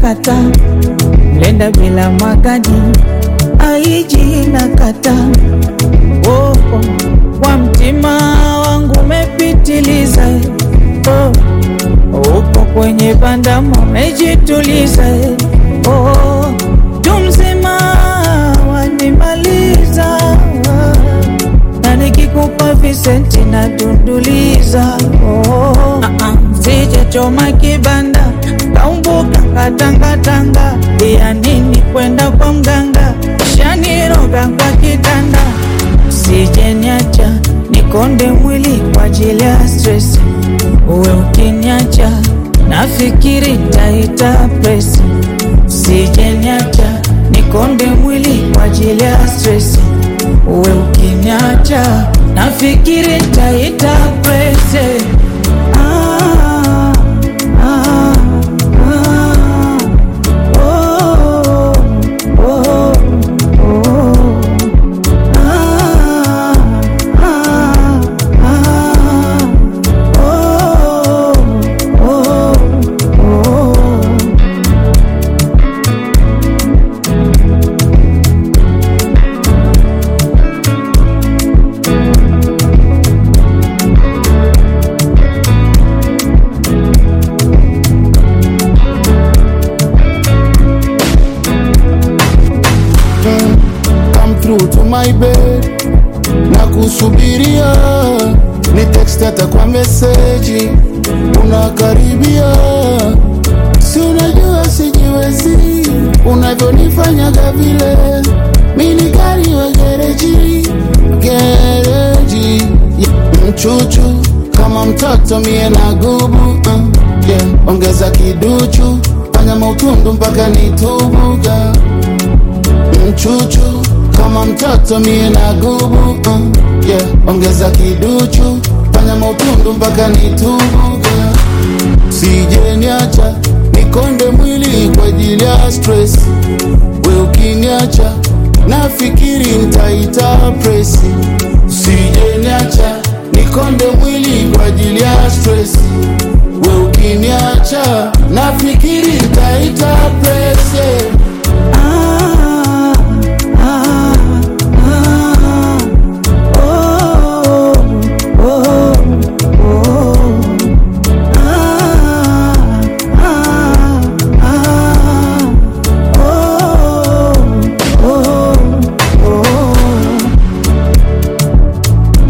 kata mlenda bila magadi aiji na kata oh, oh. Kwa mtima wangu umepitiliza oh. Uko kwenye bandama umejituliza oh. Tumzima wanimaliza na nikikupa visenti na dunduliza oh. Sije choma kibanda kaumbuka katangatanga ya nini kwenda kwa mganga shaniroga kwa kitanda Sije niacha nikonde mwili kwa ajili ya stress uwe ukiniacha nafikiri taita presi Sije niacha nikonde mwili kwa ajili ya stress uwe ukiniacha nafikiri taita presi ah, ah, ah, oh, oh, oh. Ah, ah, ah, oh, oh, oh. come through to my bed na kusubiria ni text hata kwa meseji unakaribia si unajua sijiwezi unavyonifanyaga vile mini gari wa gereji gereji mchuchu kama mtoto mie na gubu uh, yeah. ongeza kiduchu fanya mautundu mpaka nitubuga mchuchu kama mtoto mie na gubu uh, yeah. ongeza kiduchu fanya mautundu mpaka nitubuga sije niacha nikonde mwili kwa ajili ya stress we ukiniacha nafikiri ntaita presi sije niacha nikonde mwili kwa ajili ya stress we ukiniacha nafikiri ntaita presi